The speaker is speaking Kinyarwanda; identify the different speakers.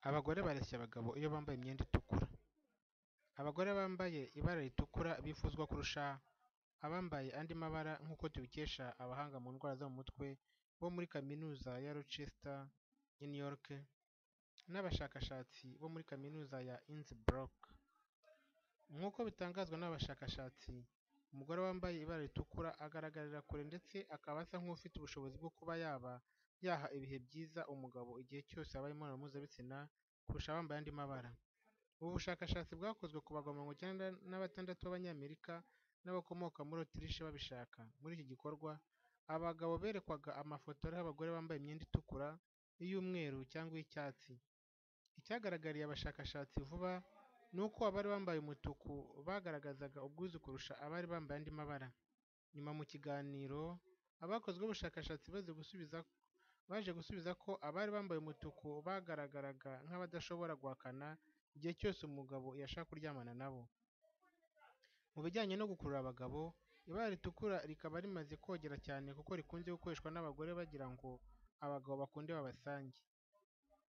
Speaker 1: Abagore bareshya abagabo iyo bambaye imyenda itukura. Abagore bambaye ibara ritukura bifuzwa kurusha abambaye andi mabara nk'uko tubikesha abahanga mu ndwara zo mu mutwe bo muri kaminuza ya Rochester i New York n'abashakashatsi bo muri kaminuza ya Innsbruck. Nk'uko bitangazwa n'abashakashatsi, umugore wambaye ibara ritukura agaragarira kure ndetse akaba asa nk'ufite ubushobozi bwo kuba yaba yaha ibihe byiza umugabo igihe cyose habaye imibonano mpuzabitsina kurusha abambaye andi mabara. Ubu bushakashatsi bwakozwe ku bagabo mirongo icyenda na batandatu b'Abanyamerika n'abakomoka muri Autriche babishaka. Muri iki gikorwa, aba bagabo berekwaga amafoto ariho abagore bambaye imyenda itukura, iy'umweru cyangwa iy'icyatsi. Icyagaragariye abashakashatsi vuba ni uko abari bambaye umutuku bagaragazaga ubwuzu kurusha abari bambaye andi mabara. Nyuma mu kiganiro, abakozi b'ubushakashatsi baje gusubiza ko abari bambaye umutuku bagaragaraga nk'abadashobora guhakana igihe cyose umugabo yashaka kuryamana na bo. Mu bijyanye no gukurura abagabo, ibara ritukura rikaba rimaze kogera cyane kuko rikunze gukoreshwa n'abagore bagira ngo abagabo bakunde babasange.